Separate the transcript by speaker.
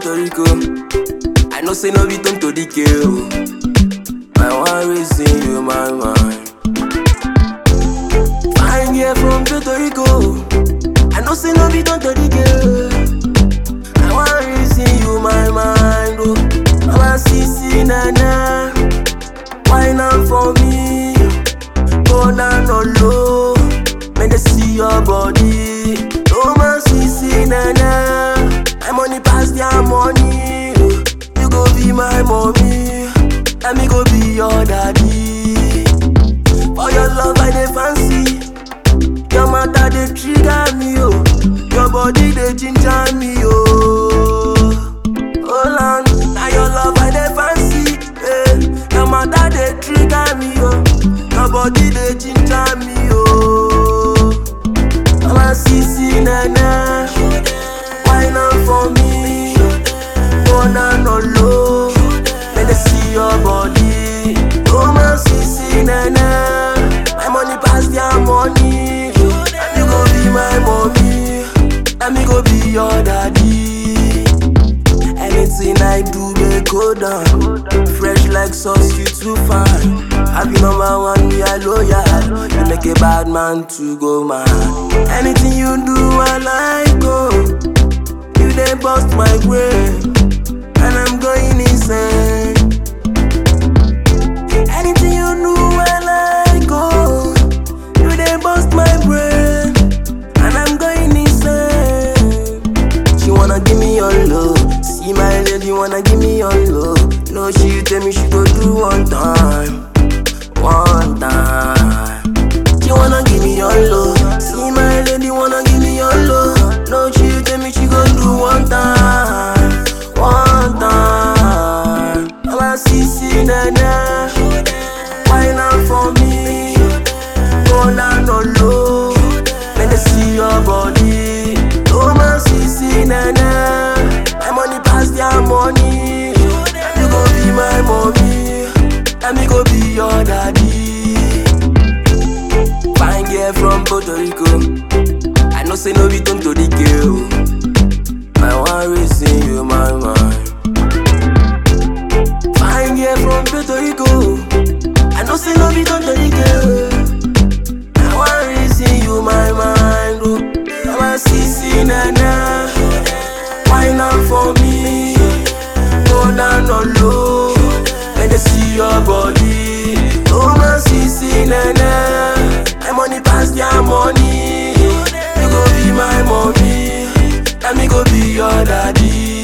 Speaker 1: Puerto Rico. I know say no be time to decay. oh. I want raising you my mind. Fine girl from Puerto Rico. I know say no be time to decay. I want raising you my mind. Oh, Mama Sisi Nana, wine up for me. Go down on low, make they see your body. Mama Sisi Nana, my money pass their money. oh. You go be my mommy, and me go be your daddy. For your love I dey fancy. Your matter dey trigger me, oh. Your body dey ginger me, oh. Hold on, now your love I dey fancy, eh. Your matter dey trigger me, oh. Your body dey ginger me, oh. Mama Sisi Nana, wine up for me, go down no low, make they see your body. Mama Sisi Nana, my money pass their money, and you go be my mommy, and me go be your daddy. Anything I do, they go down. Fresh like sauce, you too fine. Happy number one, me a loyal. You make a bad man to go mad. Anything you do, I like go. You they bust my brain, and I'm going insane. Anything you do, I like go. You they bust my brain, and I'm going insane. She wanna give me your love. See my lady wanna give me your love. No, she tell me she go do one time, one time. She wanna give me your love. See my lady wanna give me your love. No, she tell me she go do one time, one time. Mama Sisi Nana, wine up for me, go down no low. Let me see your body. Mama Sisi Nana, my money pass their money. And you go be my mommy, and me go be your daddy. Fine girl from Puerto Rico. I know say no be time to decay. oh. I want raising you my mind. Fine girl from Puerto Rico. I know say no be time to decay. oh. I want raising you my mind. Oh. Mama Sisi Nana, wine up for me. Go down on low, let me see your body. Mama Sisi Nana, my money pass their money. You go be my mommy, and me go be your daddy.